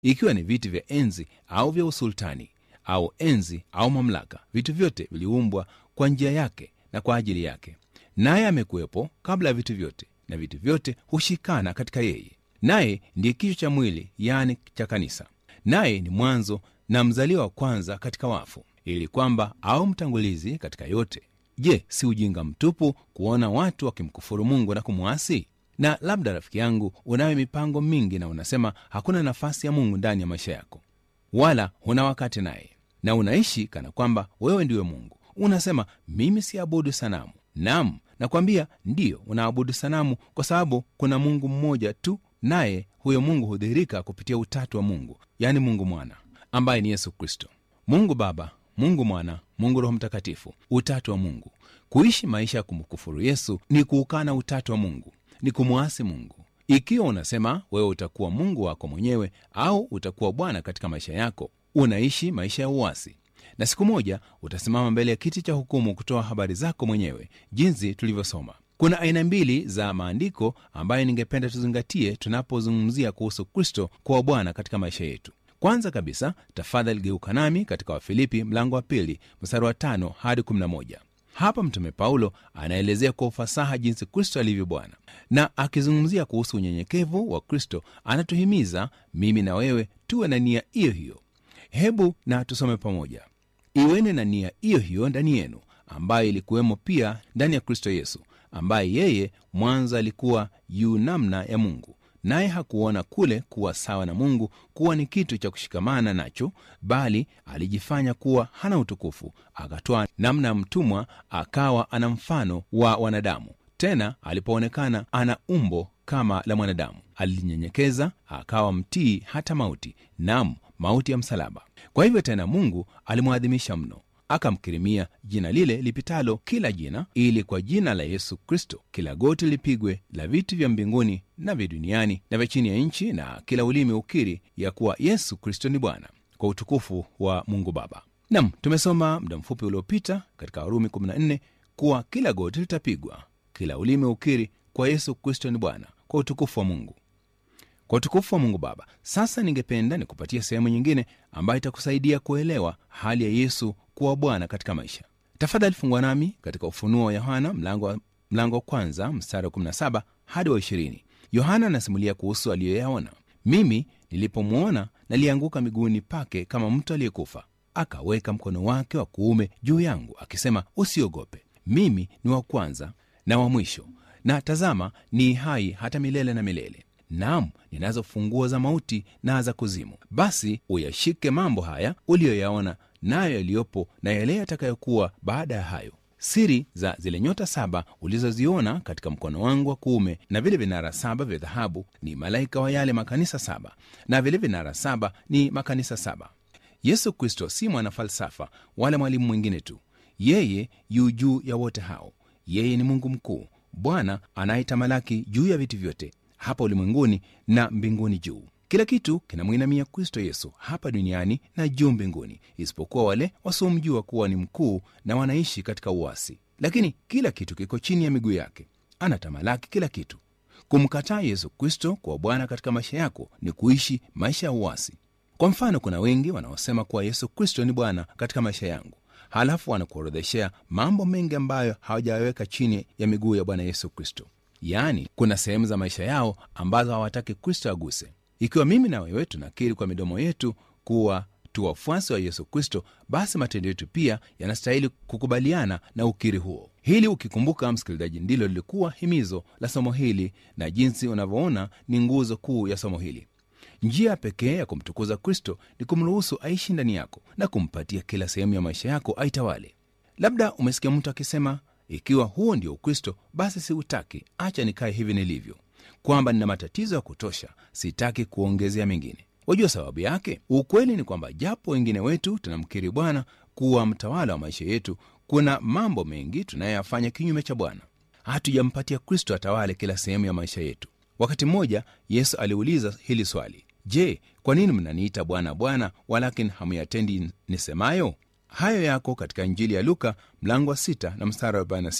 ikiwa ni viti vya enzi au vya usultani au enzi au mamlaka vitu vyote viliumbwa kwa njia yake na kwa ajili yake naye amekuwepo kabla ya vitu vyote na vitu vyote hushikana katika yeye naye ndiye kichwa cha mwili yani cha kanisa naye ni mwanzo na mzaliwa wa kwanza katika wafu ili kwamba au mtangulizi katika yote je si ujinga mtupu kuona watu wakimkufuru mungu na kumwasi na labda rafiki yangu unayo mipango mingi na unasema hakuna nafasi ya mungu ndani ya maisha yako wala huna wakati naye na unaishi kana kwamba wewe ndiwe mungu unasema mimi siabudu sanamu nam nakwambia ndiyo unaabudu sanamu kwa sababu kuna mungu mmoja tu naye huyo mungu hudhihirika kupitia utatu wa mungu yaani mungu mwana ambaye ni yesu kristo mungu baba mungu mwana mungu roho mtakatifu utatu wa mungu kuishi maisha ya kumkufuru yesu ni kuukana utatu wa mungu ni kumwasi mungu ikiwa unasema wewe utakuwa mungu wako mwenyewe au utakuwa bwana katika maisha yako unaishi maisha ya uwasi na siku moja utasimama mbele ya kiti cha hukumu kutoa habari zako mwenyewe jinsi tulivyosoma kuna aina mbili za maandiko ambayo ningependa tuzingatie tunapozungumzia kuhusu kristo kuwa bwana katika maisha yetu kwanza kabisa tafadhali geuka nami katika wafilipi mlango wa pili mstari wa tano hadi 11 hapa mtume paulo anaelezea kwa ufasaha jinsi kristo alivyo bwana na akizungumzia kuhusu unyenyekevu wa kristo anatuhimiza mimi na wewe tuwe na nia hiyo hiyo hebu na tusome pamoja iweni na nia hiyo hiyo ndani yenu ambayo ilikuwemo pia ndani ya kristo yesu ambaye yeye mwanzo alikuwa yu namna ya mungu naye hakuona kule kuwa sawa na mungu kuwa ni kitu cha kushikamana nacho bali alijifanya kuwa hana utukufu akatoa namna ya mtumwa akawa ana mfano wa wanadamu tena alipoonekana ana umbo kama la mwanadamu alinyenyekeza akawa mtii hata mauti nam mauti ya msalaba kwa hivyo tena mungu alimwadhimisha mno akamkirimia jina lile lipitalo kila jina ili kwa jina la yesu kristo kila goti lipigwe la vitu vya mbinguni na vya duniani na vya chini ya nchi na kila ulimi ukiri ya kuwa yesu kristo ni bwana kwa utukufu wa mungu baba nam tumesoma muda mfupi uliopita katika warumi 14 kuwa kila goti litapigwa kila ulimi ukiri kwa yesu kristo ni bwana kwa utukufu wa mungu kwa utukufu wa mungu baba sasa ningependa nikupatia sehemu nyingine ambayo itakusaidia kuelewa hali ya yesu kuwa bwana katika maisha tafadhali fungwa nami katika ufunuo wa yohana mlango wa mlango wa kwanza mstari wa 17 hadi wa 20 yohana anasimulia kuhusu aliyoyaona mimi nilipomwona nalianguka miguuni pake kama mtu aliyekufa akaweka mkono wake wa kuume juu yangu akisema usiogope mimi ni wa kwanza na wa mwisho na tazama ni hai hata milele na milele nam ninazo funguo za mauti na za kuzimu basi uyashike mambo haya uliyoyaona nayo yaliyopo na yale yatakayokuwa baada ya hayo siri za zile nyota saba ulizoziona katika mkono wangu wa kuume na vile vinara saba vya dhahabu ni malaika wa yale makanisa saba na vile vinara saba ni makanisa saba yesu kristo si mwanafalsafa wala mwalimu mwingine tu yeye yu juu ya wote hao yeye ni mungu mkuu bwana anayetamalaki juu ya vitu vyote hapa ulimwenguni na mbinguni juu kila kitu kinamwinamia kristo yesu hapa duniani na juu mbinguni isipokuwa wale wasiomjua kuwa ni mkuu na wanaishi katika uasi lakini kila kitu kiko chini ya miguu yake anatamalaki kila kitu kumkataa yesu kristo kuwa bwana katika maisha yako ni kuishi maisha ya uasi kwa mfano kuna wengi wanaosema kuwa yesu kristo ni bwana katika maisha yangu halafu wanakuorodheshea mambo mengi ambayo hawajaweka chini ya miguu ya bwana yesu kristo yaani kuna sehemu za maisha yao ambazo hawataki kristo aguse ikiwa mimi na wewe tunakiri kwa midomo yetu kuwa tu wafuasi wa yesu kristo basi matendo yetu pia yanastahili kukubaliana na ukiri huo hili ukikumbuka msikilizaji ndilo lilikuwa himizo la somo hili na jinsi unavyoona ni nguzo kuu ya somo hili njia pekee ya kumtukuza kristo ni kumruhusu aishi ndani yako na kumpatia kila sehemu ya maisha yako aitawale labda umesikia mtu akisema ikiwa huo ndio ukristo basi siutaki acha nikae hivi nilivyo kwamba nina matatizo ya kutosha sitaki kuongezea mengine wajua sababu yake ukweli ni kwamba japo wengine wetu tunamkiri bwana kuwa mtawala wa maisha yetu kuna mambo mengi tunayoyafanya kinyume cha bwana hatujampatia kristo atawale kila sehemu ya maisha yetu wakati mmoja yesu aliuliza hili swali je kwa nini mnaniita bwana bwana walakini hamuyatendi nisemayo hayo yako katika injili ya luka mlango wa 6 na mstari wa 46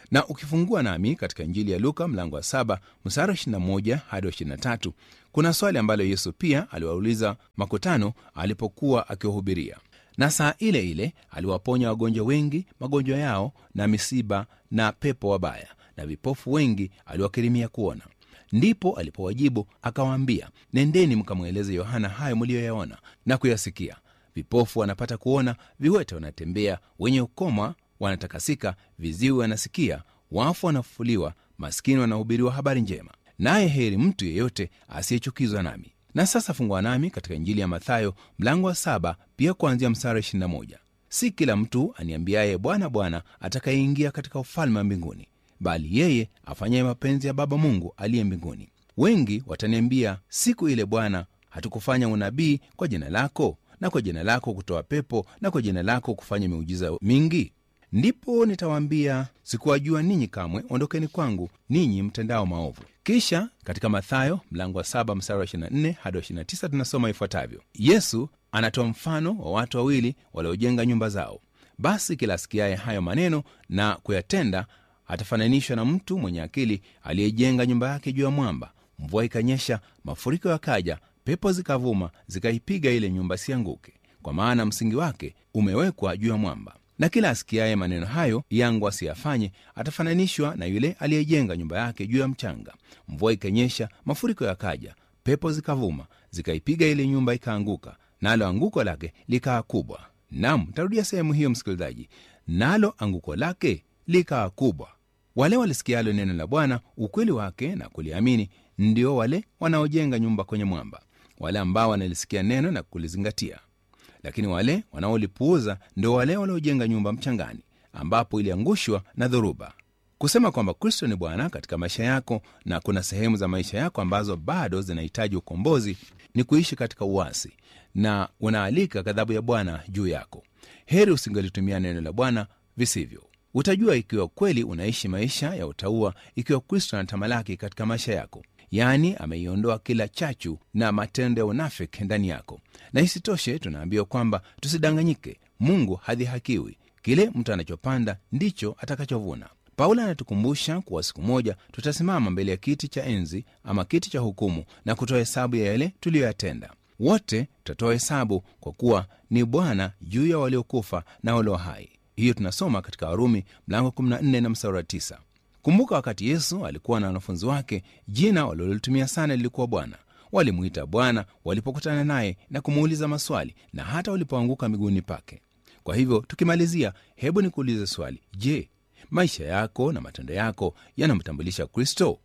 na ukifungua nami katika injili ya luka mlango wa saba mstari wa 21 hadi wa 23 kuna swali ambalo yesu pia aliwauliza makutano alipokuwa akiwahubiria na saa ile ile aliwaponya wagonjwa wengi magonjwa yao na misiba na pepo wabaya na vipofu wengi aliwakirimia kuona ndipo alipowajibu akawaambia nendeni mkamweleze yohana hayo mliyoyaona na kuyasikia vipofu wanapata kuona viwete wanatembea wenye ukoma wanatakasika viziwi wanasikia wafu wanafufuliwa maskini wanahubiriwa habari njema naye heri mtu yeyote asiyechukizwa nami na sasa fungua nami katika injili ya mathayo mlango wa saba pia kuanzia msara 21 si kila mtu aniambiaye bwana bwana atakayeingia katika ufalme wa mbinguni bali yeye afanyaye mapenzi ya baba mungu aliye mbinguni wengi wataniambia siku ile bwana hatukufanya unabii kwa jina lako na kwa jina lako kutoa pepo na kwa jina lako kufanya miujiza mingi ndipo nitawaambia sikuwajua ninyi kamwe ondokeni kwangu ninyi mtendao maovu kisha katika mathayo mlango wa 7 mstari wa 24 hadi wa 29 tunasoma ifuatavyo yesu anatoa mfano wa watu wawili waliojenga nyumba zao basi kila asikiaye hayo maneno na kuyatenda atafananishwa na mtu mwenye akili aliyejenga nyumba yake juu ya mwamba mvua ikanyesha mafuriko yakaja pepo zikavuma zikaipiga ile nyumba sianguke kwa maana msingi wake umewekwa juu ya mwamba na kila asikiaye maneno hayo yangu asiyafanye atafananishwa na yule aliyejenga nyumba yake juu ya mchanga mvua ikanyesha mafuriko yakaja pepo zikavuma zikaipiga ile nyumba ikaanguka nalo anguko lake likaa kubwa nam tarudia sehemu hiyo msikilizaji nalo anguko lake likaa kubwa wale walisikialo neno la bwana ukweli wake na kuliamini ndio wale wanaojenga nyumba kwenye mwamba wale ambao wanalisikia neno na kulizingatia lakini wale wanaolipuuza ndio wale waliojenga nyumba mchangani ambapo iliangushwa na dhoruba kusema kwamba kristo ni bwana katika maisha yako na kuna sehemu za maisha yako ambazo bado zinahitaji ukombozi ni kuishi katika uasi na unaalika ghadhabu ya bwana juu yako heri usingelitumia neno la bwana visivyo utajua ikiwa kweli unaishi maisha ya utaua ikiwa kristo anatamalaki katika maisha yako yaani ameiondoa kila chachu na matendo ya unafiki ndani yako na isitoshe tunaambiwa kwamba tusidanganyike mungu hadhihakiwi kile mtu anachopanda ndicho atakachovuna paulo anatukumbusha kuwa siku moja tutasimama mbele ya kiti cha enzi ama kiti cha hukumu na kutoa hesabu ya yale tuliyoyatenda wote tutatoa hesabu kwa kuwa ni bwana juu ya waliokufa na walio hai hiyo tunasoma katika warumi mlango 14 na msara wa 9 kumbuka wakati yesu alikuwa na wanafunzi wake jina walilolitumia sana lilikuwa bwana walimwita bwana walipokutana naye na kumuuliza maswali na hata walipoanguka miguuni pake kwa hivyo tukimalizia hebu nikuulize swali je maisha yako na matendo yako yanamtambulisha kristo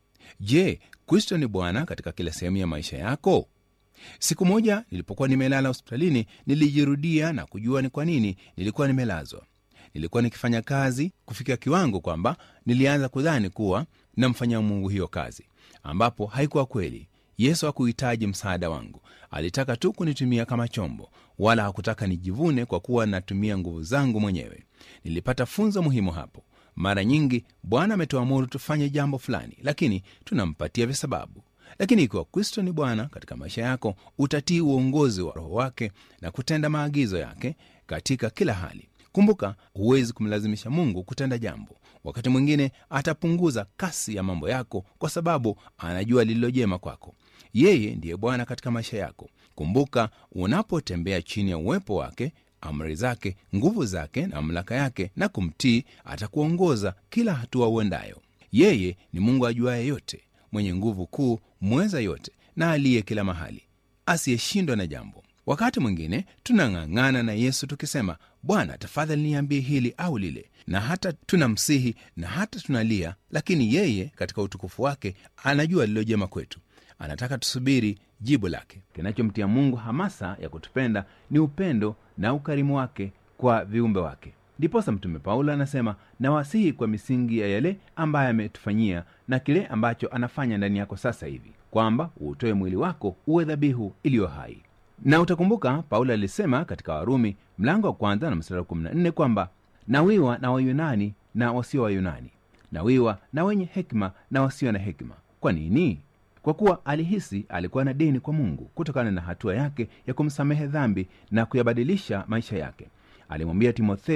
je kristo ni bwana katika kila sehemu ya maisha yako siku moja nilipokuwa nimelala hospitalini nilijirudia na kujua ni kwa nini nilikuwa nimelazwa nilikuwa nikifanya kazi kufika kiwango kwamba nilianza kudhani kuwa namfanyia mungu hiyo kazi ambapo haikuwa kweli yesu hakuhitaji msaada wangu alitaka tu kunitumia kama chombo wala hakutaka nijivune kwa kuwa natumia nguvu zangu mwenyewe nilipata funzo muhimu hapo mara nyingi bwana ametuamuru tufanye jambo fulani lakini tunampatia visababu lakini ikiwa kristo ni bwana katika maisha yako utatii uongozi wa roho wake na kutenda maagizo yake katika kila hali kumbuka huwezi kumlazimisha mungu kutenda jambo wakati mwingine atapunguza kasi ya mambo yako kwa sababu anajua lililojema kwako yeye ndiye bwana katika maisha yako kumbuka unapotembea chini ya uwepo wake amri zake nguvu zake na mamlaka yake na kumtii atakuongoza kila hatua uendayo yeye ni mungu ajuaye yote mwenye nguvu kuu mweza yote na aliye kila mahali asiyeshindwa na jambo wakati mwingine tunang'ang'ana na yesu tukisema bwana tafadhali niambie hili au lile na hata tunamsihi na hata tunalia lakini yeye katika utukufu wake anajua lililojema kwetu anataka tusubiri jibu lake kinachomtia mungu hamasa ya kutupenda ni upendo na ukarimu wake kwa viumbe wake ndiposa mtume paulo anasema nawasihi kwa misingi ya yale ambaye ametufanyia na kile ambacho anafanya ndani yako sasa hivi kwamba uutoe mwili wako uwe dhabihu iliyo hai na utakumbuka paulo alisema katika warumi mlango wa kwanza na mstari wa 14 kwamba nawiwa na wayunani na wasio wayunani nawiwa na wenye hekima na wasio na hekima kwa nini kwa kuwa alihisi alikuwa na deni kwa mungu kutokana na hatua yake ya kumsamehe dhambi na kuyabadilisha maisha yake alimwambia timotheo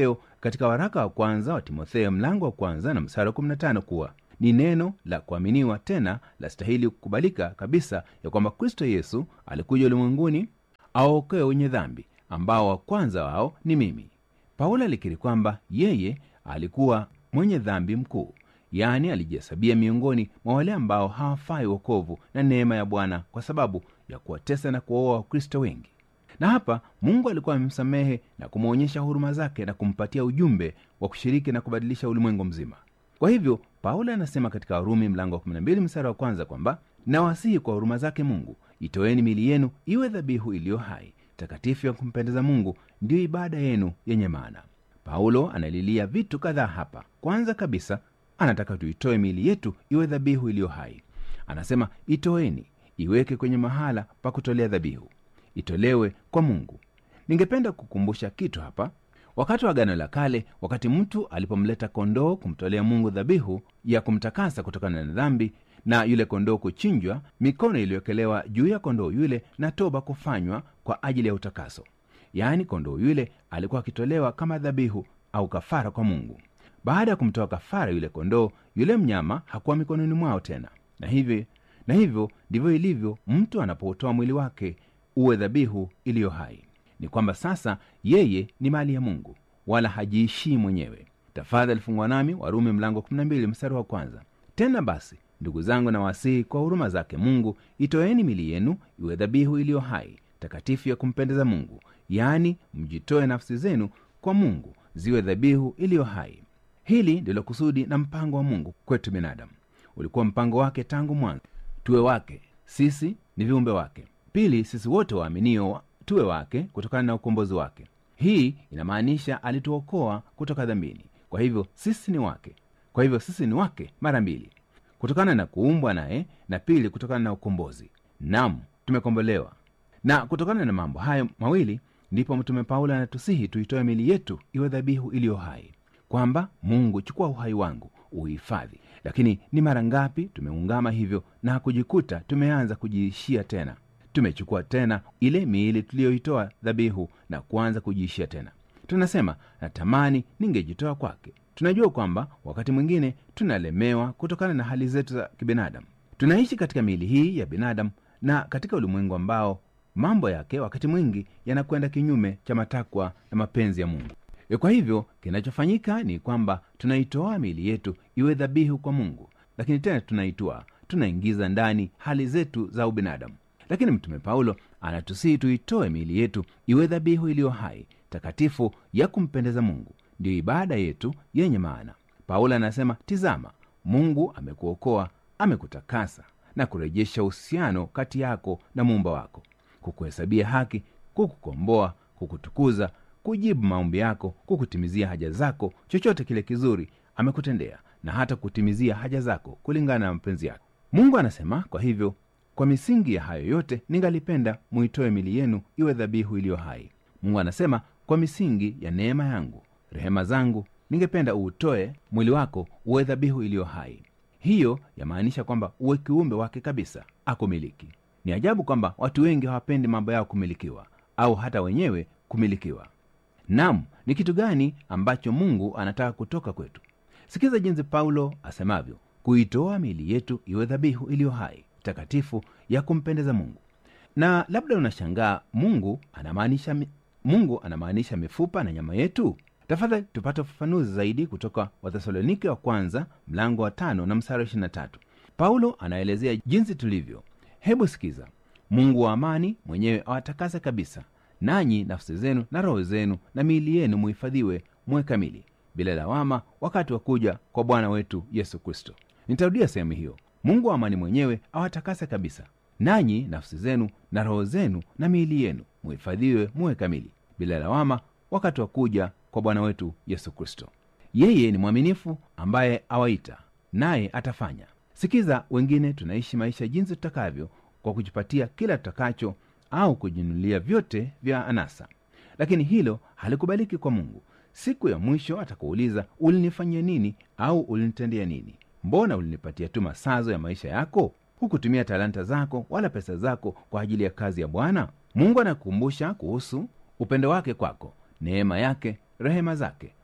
katika waraka wa kwanza wa timotheo mlango wa kwanza na msara wa 15 kuwa ni neno la kuaminiwa tena la stahili kukubalika kabisa ya kwamba kristo yesu alikuja ulimwenguni awaokoe wenye dhambi ambao wa kwanza wao ni mimi paulo alikiri kwamba yeye alikuwa mwenye dhambi mkuu yaani alijihesabia miongoni mwa wale ambao hawafai wokovu na neema ya bwana kwa sababu ya kuwatesa na kuwaoa wakristo wengi na hapa mungu alikuwa amemsamehe na kumwonyesha huruma zake na kumpatia ujumbe wa kushiriki na kubadilisha ulimwengu mzima kwa hivyo paulo anasema katika warumi mlango wa 12 msara wa kwanza kwamba nawasihi kwa huruma zake mungu itoeni mili yenu iwe dhabihu iliyo hai takatifu ya kumpendeza mungu ndiyo ibada yenu yenye maana paulo analilia vitu kadhaa hapa kwanza kabisa anataka tuitoe mili yetu iwe dhabihu iliyo hai anasema itoeni iweke kwenye mahala pa kutolea dhabihu itolewe kwa mungu ningependa kukumbusha kitu hapa wakati wa agano la kale wakati mtu alipomleta kondoo kumtolea mungu dhabihu ya kumtakasa kutokana na dhambi na yule kondoo kuchinjwa mikono iliyowekelewa juu ya kondoo yule na toba kufanywa kwa ajili ya utakaso yaani kondoo yule alikuwa akitolewa kama dhabihu au kafara kwa mungu baada ya kumtoa kafara yule kondoo yule mnyama hakuwa mikononi mwao tena na hivyo na hivyo ndivyo ilivyo mtu anapoutoa mwili wake uwe dhabihu iliyo hai ni kwamba sasa yeye ni mali ya mungu wala hajiishii mwenyewe tafadhali fungwa nami warumi mlango 12 mstari wa kwanza tena basi ndugu zangu na wasihi kwa huruma zake mungu itoeni mili yenu iwe dhabihu iliyo hai takatifu ya kumpendeza mungu yaani mjitoe nafsi zenu kwa mungu ziwe dhabihu iliyo hai hili ndilo kusudi na mpango wa mungu kwetu binadamu ulikuwa mpango wake tangu mwanzo tuwe wake sisi ni viumbe wake pili sisi wote waaminio tuwe wake kutokana na ukombozi wake hii inamaanisha alituokoa kutoka dhambini kwa hivyo sisi ni wake kwa hivyo sisi ni wake mara mbili kutokana na kuumbwa naye na pili kutokana na ukombozi nam tumekombolewa na kutokana na mambo hayo mawili ndipo mtume paulo anatusihi tuitoe mili yetu iwe dhabihu iliyo hai kwamba mungu chukua uhai wangu uhifadhi lakini ni mara ngapi tumeungama hivyo na kujikuta tumeanza kujiishia tena tumechukua tena ile miili tuliyoitoa dhabihu na kuanza kujiishia tena tunasema natamani ningejitoa kwake tunajua kwamba wakati mwingine tunalemewa kutokana na hali zetu za kibinadamu tunaishi katika miili hii ya binadamu na katika ulimwengu ambao mambo yake wakati mwingi yanakwenda kinyume cha matakwa na mapenzi ya mungu E, kwa hivyo kinachofanyika ni kwamba tunaitoa miili yetu iwe dhabihu kwa mungu lakini tena tunaitoa tunaingiza ndani hali zetu za ubinadamu lakini mtume paulo anatusihi tuitoe miili yetu iwe dhabihu iliyo hai takatifu ya kumpendeza mungu ndiyo ibada yetu yenye maana paulo anasema tizama mungu amekuokoa amekutakasa na kurejesha uhusiano kati yako na muumba wako kukuhesabia haki kukukomboa kukutukuza kujibu maombi yako kukutimizia haja zako chochote kile kizuri amekutendea na hata kutimizia haja zako kulingana na mapenzi yake mungu anasema kwa hivyo kwa misingi ya hayo yote ningalipenda muitoe mili yenu iwe dhabihu iliyo hai mungu anasema kwa misingi ya neema yangu rehema zangu ningependa uutoe mwili wako uwe dhabihu iliyo hai hiyo yamaanisha kwamba uwe kiumbe wake kabisa akumiliki ni ajabu kwamba watu wengi hawapendi mambo yao kumilikiwa au hata wenyewe kumilikiwa nam ni kitu gani ambacho mungu anataka kutoka kwetu sikiza jinsi paulo asemavyo kuitoa miili yetu iwe dhabihu iliyo hai takatifu ya kumpendeza mungu na labda unashangaa mungu anamaanisha mi- mungu anamaanisha mifupa na nyama yetu tafadhali tupate ufafanuzi zaidi kutoka wathesalonike wa kwanza mlango wa tano na msara wa 23 paulo anaelezea jinsi tulivyo hebu sikiza mungu wa amani mwenyewe awatakase kabisa nanyi nafsi zenu na roho zenu na miili yenu muhifadhiwe muwe kamili bila lawama wakati wa kuja kwa bwana wetu yesu kristo nitarudia sehemu hiyo mungu wa amani mwenyewe awatakase kabisa nanyi nafsi zenu na roho zenu na miili yenu muhifadhiwe muwe kamili bila lawama wakati wa kuja kwa bwana wetu yesu kristo yeye ni mwaminifu ambaye awaita naye atafanya sikiza wengine tunaishi maisha jinsi tutakavyo kwa kujipatia kila tutakacho au kujinunulia vyote vya anasa lakini hilo halikubaliki kwa mungu siku ya mwisho atakuuliza ulinifanyia nini au ulinitendea nini mbona ulinipatia tu masazo ya maisha yako hukutumia talanta zako wala pesa zako kwa ajili ya kazi ya bwana mungu anakukumbusha kuhusu upendo wake kwako neema yake rehema zake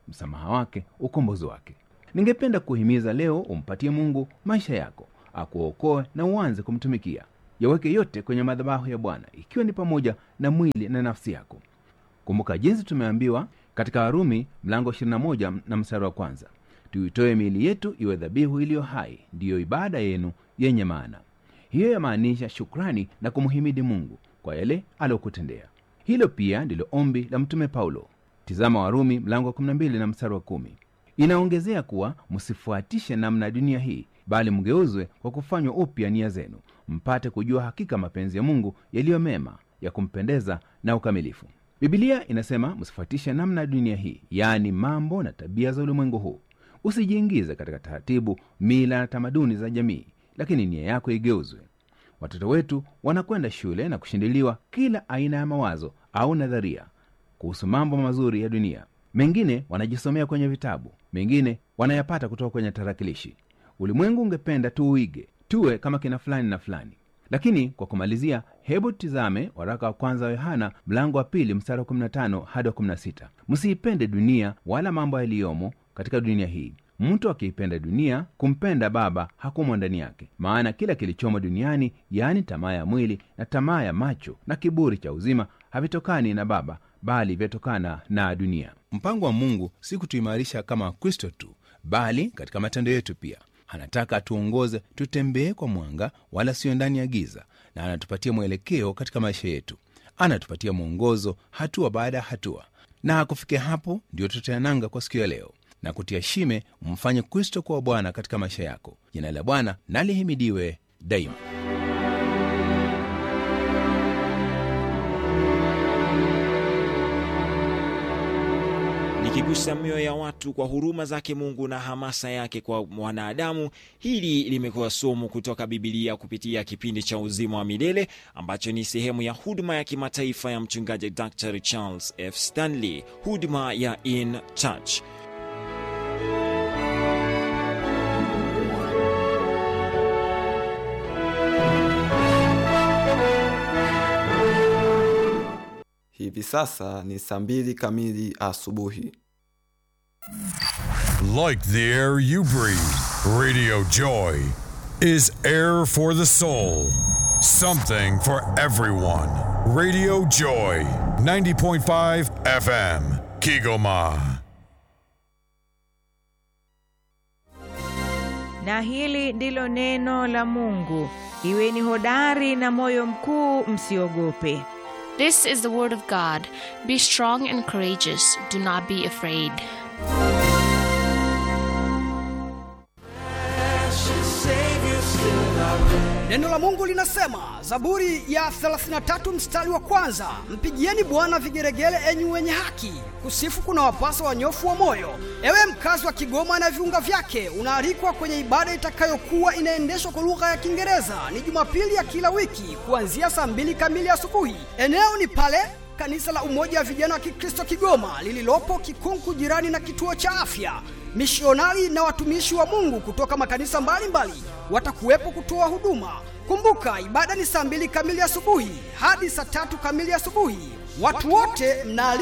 msamaha wake ukombozi wake ningependa kuhimiza leo umpatie mungu maisha yako akuokoe na uanze kumtumikia yaweke yote kwenye madhabahu ya bwana ikiwa ni pamoja na mwili na nafsi yako kumbuka jinsi tumeambiwa katika warumi mlango 21 na mstari wa kwanza tuitoe miili yetu iwe dhabihu iliyo hai ndiyo ibada yenu yenye maana hiyo yamaanisha shukrani na kumhimidi mungu kwa yale aliyokutendea hilo pia ndilo ombi la mtume paulo tizama warumi mlango wa 12 na mstari wa kumi inaongezea kuwa msifuatishe namna ya dunia hii bali mgeuzwe kwa kufanywa upya nia zenu mpate kujua hakika mapenzi ya mungu yaliyo mema ya kumpendeza na ukamilifu bibilia inasema msifuatishe namna ya dunia hii yaani mambo na tabia za ulimwengu huu usijiingize katika taratibu mila na tamaduni za jamii lakini nia yako igeuzwe watoto wetu wanakwenda shule na kushindiliwa kila aina ya mawazo au nadharia kuhusu mambo mazuri ya dunia mengine wanajisomea kwenye vitabu mengine wanayapata kutoka kwenye tarakilishi ulimwengu ungependa tuuige tuwe kama kina fulani na fulani lakini kwa kumalizia hebu tizame waraka wa kwanza wa yohana mlango wa pili mstari wa 15 hadi wa 16 msiipende dunia wala mambo yaliyomo katika dunia hii mtu akiipenda dunia kumpenda baba hakumo ndani yake maana kila kilichomo duniani yaani tamaa ya mwili na tamaa ya macho na kiburi cha uzima havitokani na baba bali vyatokana na dunia mpango wa mungu si kutuimarisha kama wakristo tu bali katika matendo yetu pia anataka atuongoze tutembee kwa mwanga wala siyo ndani ya giza na anatupatia mwelekeo katika maisha yetu anatupatia mwongozo hatua baada ya hatua na kufikia hapo ndio tutayananga kwa siku ya leo na kutia shime mfanye kristo kuwa bwana katika maisha yako jina la bwana nalihimidiwe daima likigusa mioyo ya watu kwa huruma zake mungu na hamasa yake kwa wanadamu hili limekuwa somo kutoka bibilia kupitia kipindi cha uzima wa milele ambacho ni sehemu ya huduma ya kimataifa ya mchungaji dr charles f stanley huduma ya in church hivi sasa ni saa mbili kamili asubuhi Like the air you breathe, Radio Joy is air for the soul. Something for everyone. Radio Joy, 90.5 FM, Kigoma. na hili ndilo neno la Mungu. Iweni hodari na moyo mkuu, msiogope. This is the word of God. Be strong and courageous. Do not be afraid. Neno la Mungu linasema, Zaburi ya 33 mstari wa kwanza, mpigieni Bwana vigeregere, enyi wenye haki, kusifu kuna wapasa wanyofu wa moyo. Ewe mkazi wa Kigoma na viunga vyake, unaalikwa kwenye ibada itakayokuwa inaendeshwa kwa lugha ya Kiingereza. Ni Jumapili ya kila wiki kuanzia saa mbili kamili asubuhi. Eneo ni pale kanisa la Umoja wa Vijana wa Kikristo Kigoma lililopo Kikunku, jirani na kituo cha afya. Mishionari na watumishi wa Mungu kutoka makanisa mbalimbali watakuwepo kutoa huduma. Kumbuka, ibada ni saa mbili kamili asubuhi hadi saa tatu kamili asubuhi. Watu wote mnaalikwa